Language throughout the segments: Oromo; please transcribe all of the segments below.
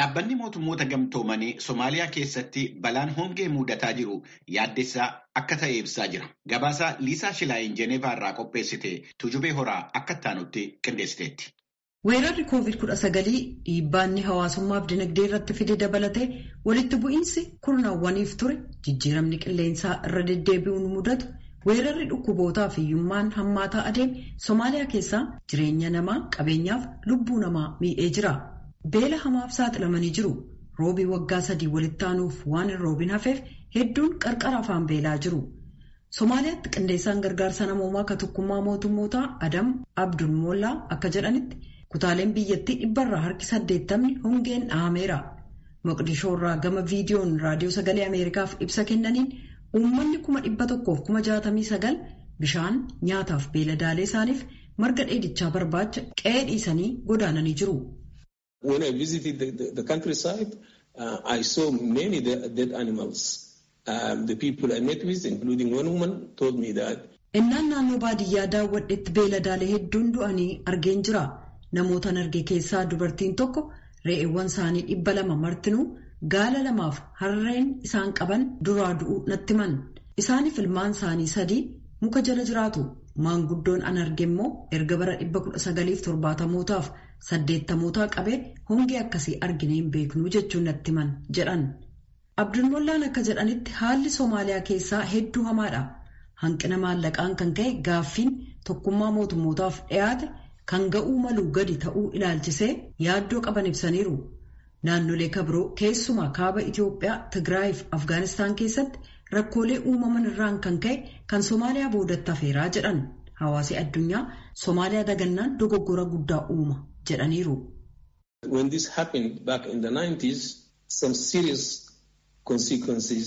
Dhaabbanni mootummoota gamtoomanii Somaaliyaa keessatti balaan hongee mudataa jiru yaaddessaa akka ta'e ibsaa jira. Gabaasaa Liisaa Shilaayin Jeneevaa irraa qopheessite Tujubee Horaa akka taanutti qindeessiteetti. Weerarri COVID-19 dhiibbaanni hawaasummaaf dinagdee irratti fide dabalatee walitti bu'iinsi kurnaawwaniif ture jijjiiramni qilleensaa irra deddeebi'uun mudatu weerarri dhukkubootaa fi hiyyummaan hammaataa adeeme Somaaliyaa keessaa jireenya namaa qabeenyaaf lubbuu namaa miidhee jira. Beela hamaaf saaxilamanii jiru. Roobii waggaa sadii walitti aanuuf waan hin roobin hafeef hedduun qarqara afaan beelaa jiru. Somaaliyaatti qindeessaan gargaarsa namoomaa ka tokkummaa mootummootaa Adam Abdul Mollaa akka jedhanitti kutaaleen biyyattii dhibbarraa harki saddeettamni hongeen dhahameera. Moqdishoo irraa gama viidiyoon raadiyoo sagalee Ameerikaaf ibsa kennaniin uummanni kuma dhibba tokkoof kuma jaatamii sagal bishaan nyaataaf beeladaalee isaaniif marga dheedichaa barbaacha qe'ee dhiisanii godaananii jiru. When I visited the, the, the countryside, uh, I saw many dead animals. Um, the people I met with, including one woman, told me that. Innaan naannoo baadiyyaa daawwadhetti beeladaalee hedduun du'anii argeen jira. Namootaan arge keessaa dubartiin tokko re'eewwan isaanii dhibba lama martinuu gaala lamaaf harreen isaan qaban duraa du'uu natti himan. Isaaniif ilmaan isaanii sadii muka jala jiraatu. Maanguddoon an arge immoo erga bara dhibba kudha sagaliif torbaatamootaaf saddeettamootaa qabee hongee akkasii arginee hin beeknuu jechuun natti himan jedhan. Abdulmollaan akka jedhanitti haalli Somaaliyaa keessaa hedduu hamaadha. Hanqina maallaqaan kan ka'e gaaffiin tokkummaa mootummootaaf dhiyaate kan ga'uu maluu gadi ta'uu ilaalchisee yaaddoo qaban ibsaniiru. Naannolee kabiroo keessumaa kaaba Itoophiyaa, Tigraay fi Afgaanistaan keessatti rakkoolee uumaman irraan kan ka'e kan Somaaliyaa boodatti hafeeraa jedhan. Hawaasi addunyaa Somaaliyaa dagannaan dogoggora guddaa uuma jedhaniiru. When this happened back in the 90s, some serious consequences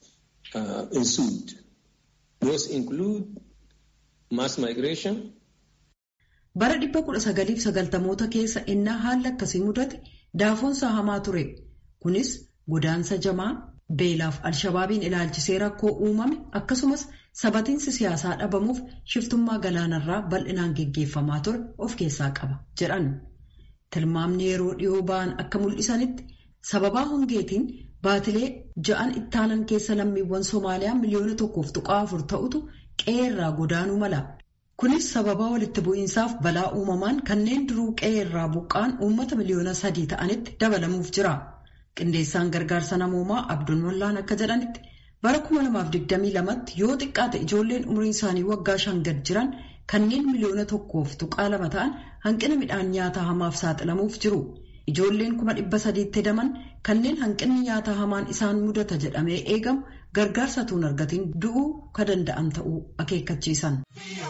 uh, ensued. Those include mass migration. Bara dhibba kudha sagaliif sagaltamoota keessa innaa haalli akkasii mudate daafoonsaa hamaa ture. Kunis godaansa jamaa beelaaf alshabaabiin ilaalchisee rakkoo uumame akkasumas sabatiinsi siyaasaa dhabamuuf shiftummaa galaanarraa bal'inaan geggeeffamaa ture of keessaa qaba jedhan. Tilmaamni yeroo dhiyoo ba'an akka mul'isanitti sababaa hongeetiin baatilee ja'an ittaanan keessa lammiiwwan Somaaliyaa miliyoona tokkoof tuqaa afur ta'utu qe'eerraa godaanuu mala. Kunis sababaa walitti bu'iinsaaf balaa uumamaan kanneen duruu qe'eerraa buqqaan uummata miliyoona sadii ta'anitti dabalamuuf jira. Qindeessaan gargaarsa namoomaa Abdul Wallaan akka jedhanitti bara 2022tti yoo xiqqaate ijoolleen umriin isaanii waggaa shan gad jiran kanneen miliyoona tokkoof tuqaa lama ta'an hanqina midhaan nyaataa hamaaf saaxilamuuf jiru. Ijoolleen kuma dhibba sadiitti hedaman kanneen hanqinni nyaataa hamaan isaan mudata jedhamee eegamu gargaarsa tuun argatiin du'uu ka danda'an ta'uu akeekkachiisan.